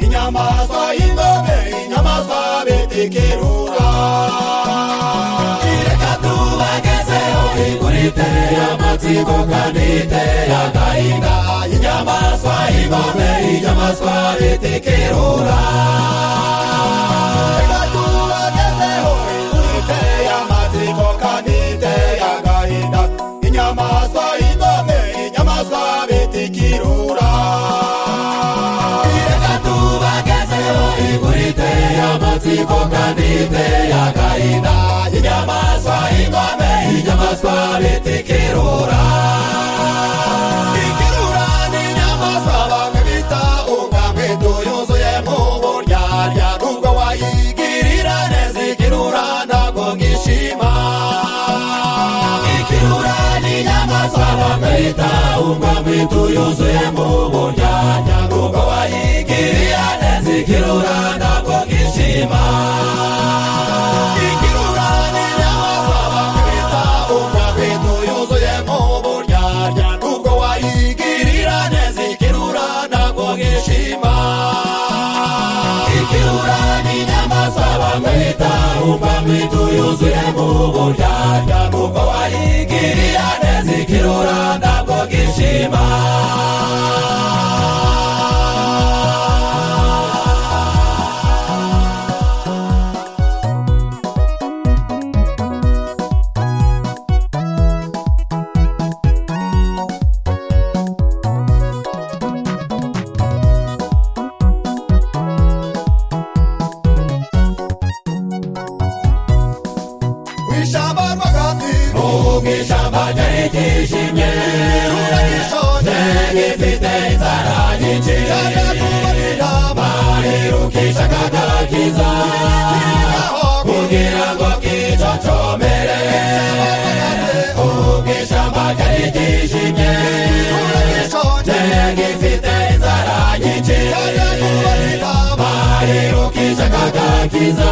inyamaswa y'indobe inyamaswa bitekerura reka tubagezeho igura iteye amatsiko kandi iteye agahinda inyamaswa y'indobe inyamaswa bitekerura reka tubagezeho igura iteye amatsiko kandi iteye agahinda inyamaswa y'indobe inyamaswa bitikirura reka tubagezeho igurite y'amatsiko kandi iteye agahinda inyamaswa y'ingome inyamaswa bitikirura ikirura ni inyamaswa bamwe bita ubwamwitu yuzuye mu buryarya nubwo wayigirira neza ikirura ntabwo ngishima ikirura n'inyamaswa bamwita umwamwitu yuzuye mu buryanya ubwo wayigirira neza ikirura ntabwo kishima ikirura n'inyamaswa bamwita umwamwitu yuzuye mu buryanya ubwo wayigirira neza ikirura ntabwo kishima ikirura n'inyamaswa bamwita umwamwitu yuzuye mu buryarya nubwo wayigirira neza ikirura ntabwo gishima w'ishyamba rwagati ubu mu ishyamba ryari ryijimye ruragishonje gifite inzara nyinshi yajya kubarira barerukisha akagakiza kugira ngo kicocomere ubu mu ishyamba ryari ryijimye ruragishonje gifite inzara nyinshi yajya kubarira barerukisha akagakiza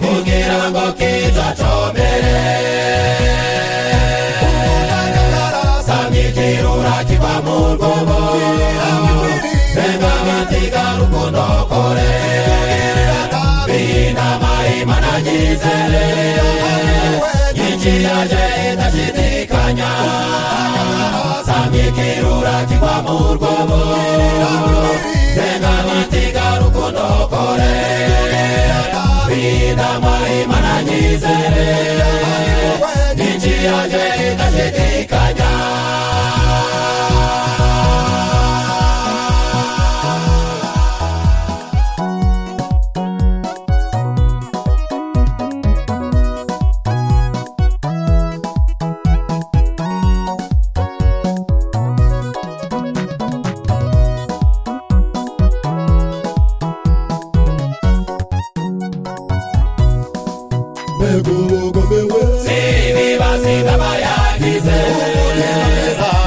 kugira ngo kizacomere samikirura kiva mu rwobo engabatiga rukundo kore binama imana nyizere nyinshi yaje idashidikanya samikirura kiva mu rwobo engabatiga rukundo kore binama imana nyizere n'inzira ye idashidikanya zibibasi z'abayagize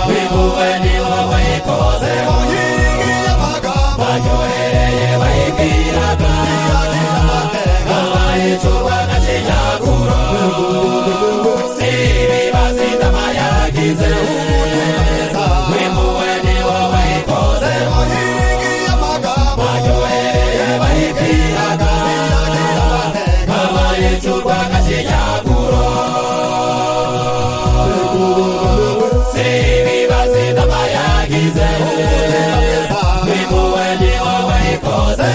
bihuwe ni wowe ikozeho baryohereye bayibwiraga abayicurwa na kinyaguro zibibasi z'abayagize bihuwe ni wowe ikozeho baryohereye bayibwiraga abayicurwa na kinyaguro sibibazi n'amayagize bimuwe ni wowe ikoze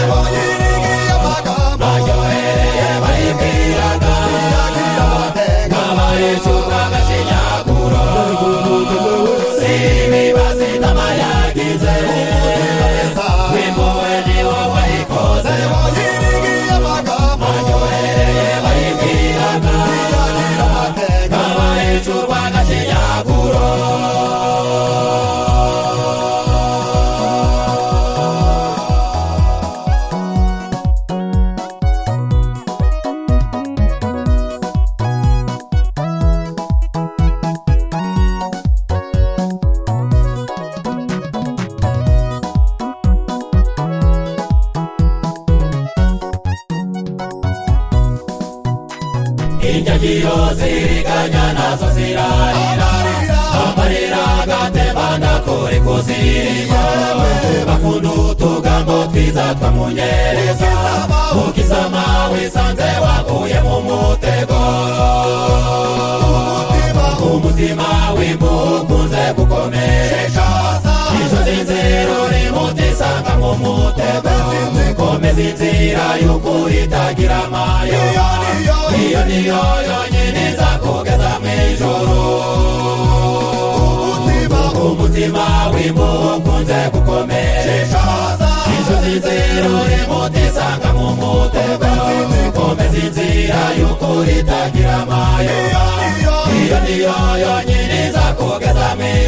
baryohereye bayibwiraga nk'abayicurwa agashinyaguro sibibazi n'amayagize bimuwe ni wowe ikoze baryohereye bayibwiraga nk'abayicurwa agashinyaguro injagiro ziriganya nazo zirarira amarira agatembana kure kuzirima bakunda utuga ijambo twiza twamunyereza ukisoma wisanze waguye mu mutego umutima wimukunze gukomeresha izo zinziro rimutisanga mu mutego komeza inzira y'ukuri itagira amayoba iyo niyo yonyine izakugeza mu ijoro umutima wimukunze gukomeresha inzozi ziruri mutisanga mu mutego komeza inzira y'ukuri itagira amayoba iyo niyo yonyine izakugeza mu